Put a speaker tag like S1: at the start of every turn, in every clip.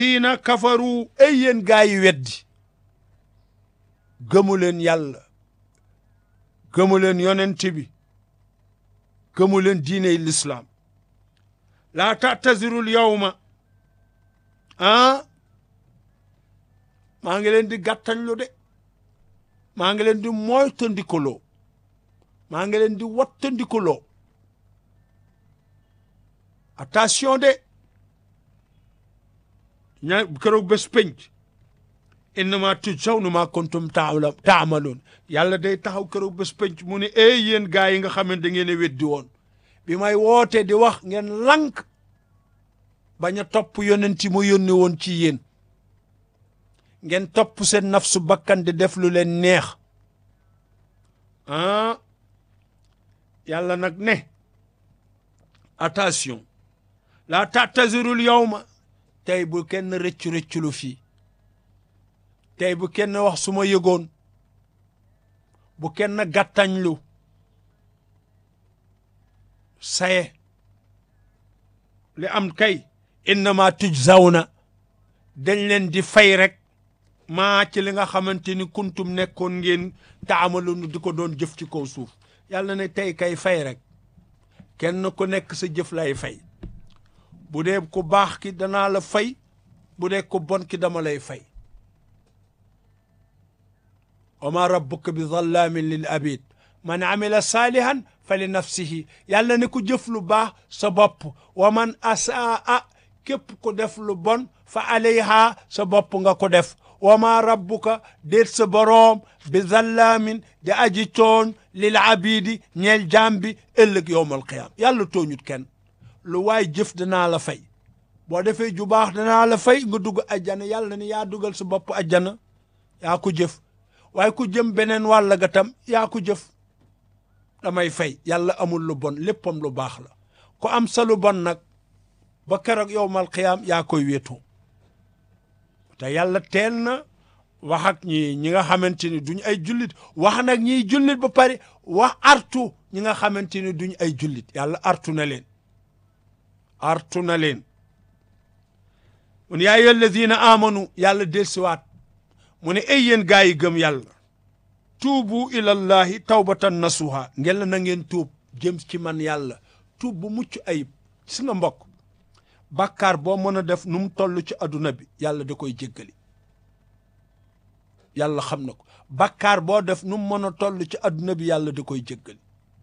S1: xiina kafaru ay yéen gaa yi weddi gëmu leen yàlla gëmu leen yonent bi gëmu leen diiney lislaam laa tatazirul yawma ah maa ngi leen di gàttañlu de maa ngi leen di moytandikuloo maa ngi leen di wattandikuloo attention de ña keroog bés penc innama tujzawna ma kuntum taamaloon yàlla day taxaw keroog bés penc mu ne ey yéen gaa yi nga xam ne da ngeen a weddi woon bi may woote di wax ngeen lank bañ a topp yonent mu yónni woon ci yéen ngeen topp seen nafsu bakkan di def lu leen neex ah yàlla nag ne attention la tatazirul yawma tey bu kenn rëccu rëcculu fii tey bu kenn wax su ma yëgoon bu kenn gàttañlu saye li am kay innama tujzawna dañ leen di fay rek maa ci li nga xamante ni kuntum nekkoon ngeen taamalu di ko doon jëf ci kaw suuf yàlla ne tey kay fay rek kenn ku nekk sa jëf lay fay bu dee ku baax ki danaa la fay bu dee ku bon ki dama lay fay wa ma rabbuka bi zallaamin lil abid man amila saalihan fa li nafsihi yàlla ne ku jëf lu baax sa bopp wa man asaa képp ku def lu bon fa alayha sa bopp nga ko def wa ma rabbuka déet sa boroom bi zallaamin di aji tooñ lil abidi ñeel jaam bi ëllëg yowmal qiyaama yàlla tooñut kenn lu waay jëf danaa la fay boo defee ju baax danaa la fay nga dugg ajjana yàlla ni yaa dugal sa bopp ajjana yaa ko jëf waaye ku jëm beneen wàll ga tam yaa ko jëf damay fay yàlla amul lu bon léppam lu baax la ku am sa lu bon nag ba keroog yowmal qiyaam yaa koy wéetoo te yàlla teel na wax ak ñi ñi nga xamante ni duñ ay jullit wax nag ñiy jullit ba pare wax artu ñi nga xamante ni duñ ay jullit yàlla artu na leen artu na leen mu ne yaa ayyuha alladina amanu yàlla delsiwaat mu ne ay yéen gaa yi gëm yàlla tuubu ilallahi tawbatan nasuha ngel na ngeen tuub jëm ci man yàlla tuub bu mucc ayib si nga mbokk bàkkaar boo mën a def nu mu toll ci adduna bi yàlla da koy jéggali yàlla xam na ko bàkkaar boo def nu mu mën a toll ci adduna bi yàlla da koy jéggali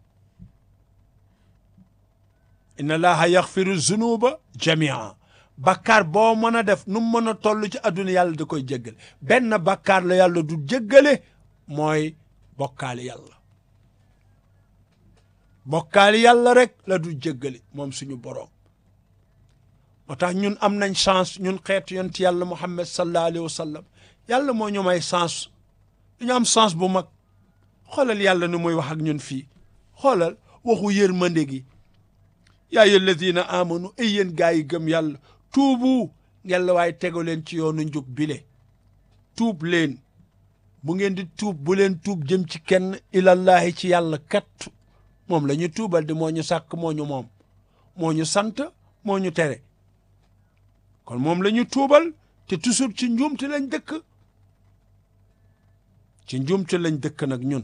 S1: inna allaha yaxfiru zunuba jamia bàkkaar boo mën a def nu mu mën a toll ci adduna yàlla da koy jéggal benn bàkkaar la yàlla du jéggale mooy bokkaali yàlla bokkaali yàlla rek la du jéggale moom suñu boroom moo tax ñun am nañ chance ñun xeetu yonent yàlla muhammad sallallahu alayhi wa sallam yàlla moo ñu may chance dañu am chance bu mag xoolal yàlla nu muy wax ak ñun fii xoolal waxu yërmande gi yaa ayyuha alladina amanu ay yéen gaa yi gëm yàlla tuubu ngeen la waaye tego leen ci yoonu njub bile tuub leen bu ngeen di tuub bu leen tuub jëm ci kenn ilallahi ci yàlla kat moom la ñu tuubal di moo ñu sàkk moo ñu moom moo ñu sant moo ñu tere kon moom la ñu tuubal te toujours ci njuumte lañ dëkk ci njuumte lañ dëkk nag ñun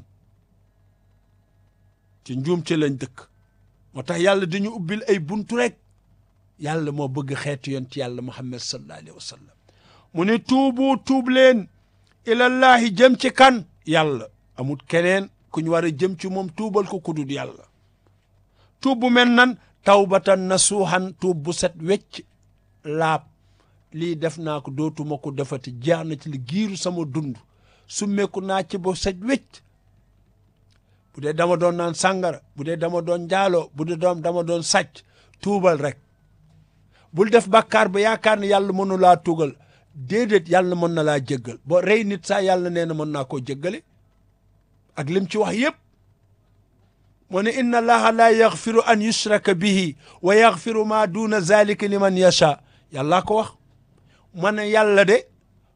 S1: ci njuumte lañ dëkk moo tax yàlla dañu ubbil ay buntu rek yàlla moo bëgg xeetu yonent yàlla muhammad sallallahu alayhi wa sallam mu ne tuubu tuub leen ilallahi jëm ci kan yàlla amul keneen ku ñu war a jëm ci moom tuubal ko kudul yàlla tuub bu mel nan tawbatan nasuuhan tuub bu set wecc laab lii def naa ko dootuma ko defati jeex na ci li giiru sama dund summeeku naa ci ba set wecc bu dee dama doon naan sàngara bu dee dama doon njaaloo bu dee doom dama doon sàcc tuubal rek bul def bàkkaar ba yaakaar ne yàlla mënu laa tugal déedéet yàlla mën na laa jéggal boo rey nit saa yàlla nee na mën naa koo jéggale ak lim ci wax yépp mu ne inna allaha la yaxfiru an yushraka bihi wa yaxfiru ma duna zalika liman yasha yàllaa ko wax ma ne yàlla de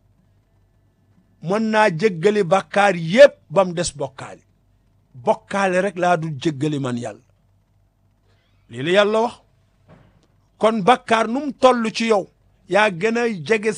S1: mën naa jéggali bàkkaar yépp ba mu des bokkaale bokkaale rek laa dul jéggali man yàlla lii la yàlla wax kon bàkkaar nu mu toll ci yow yaa gën a jege